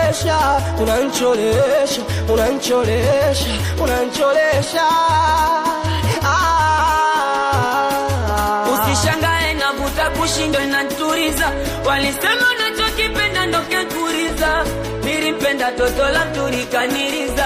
unancholesha unancholesha unancholesha unancholesha ah. Usishangae navuta kushindwa inaturiza, walisema unachokipenda ndo kekuriza, nilimpenda toto la turikaniriza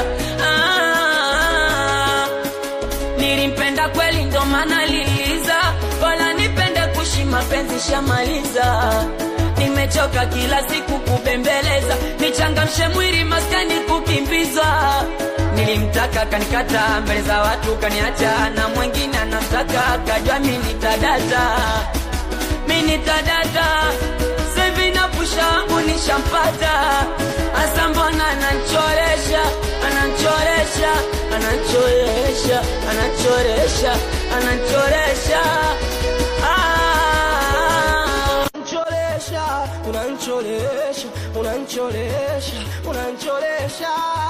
ah, nilimpenda kweli ndo maana liliza, wala nipende kushi mapenzi shamaliza nimechoka kila siku kubembeleza, nichangamshe mwili maskani kukimbiza. Nilimtaka kanikata mbele za watu kaniacha, na mwingine anamtaka kajua mi nitadata, mi nitadata sevi na pusha wangu nishampata, asa mbona ananchoresha ananchoresha ananchoresha ananchoresha ananchoresha ah. unancholesha unancholesha unancholesha unancholesha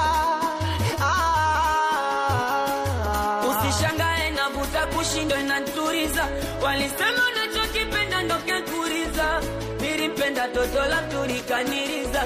ah. Usishangae navuta kushindwa inaturiza, walisema unachokipenda ndo kekuriza, nilimpenda toto la turikaniriza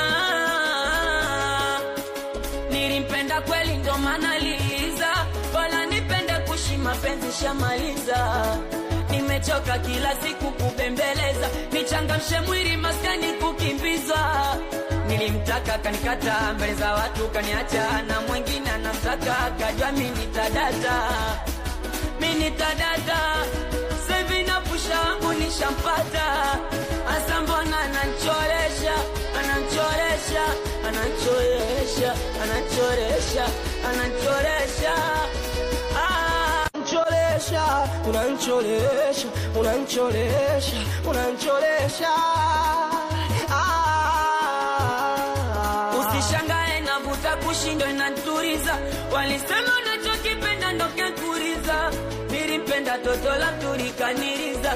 ah, nilimpenda kweli ndo maana liliza, wala nipende kushi mapenzi shamaliza nimechoka kila siku kubembeleza, nichangamshe mwili maskani kukimbiza. Nilimtaka kanikata mbele za watu kaniacha, na mwingine anamtaka kajua mi nitadata, mi nitadata sevi na pusha wangu nishampata, asa mbona ananchoresha ananchoresha ananchoresha ananchoresha ananchoresha ah. unancholesha unancholesha unancholesha unancholesha ah. Usishangae navuta kushindwa inaturiza, walisema unachokipenda ndo kekuriza, nilimpenda toto la turikaniriza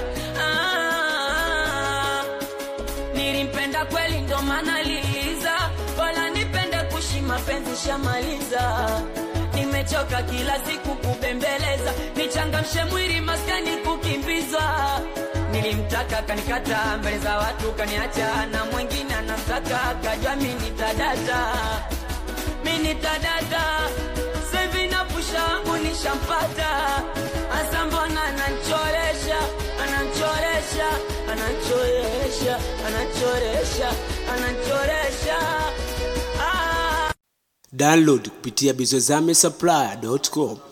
ah, nilimpenda kweli ndo maana liliza, wala nipende kushi mapenzi shamaliza nimechoka kila siku kubembeleza, nichangamshe mwili maskani kukimbiza. Nilimtaka kanikata mbele za watu kaniacha, na mwingine anamtaka kajua mi nitadata, mi nitadata sevi na pusha wangu nishampata, asa mbona ananchoresha ananchoresha ananchoresha ananchoresha ananchoresha ah. Download kupitia bizozame supply.com.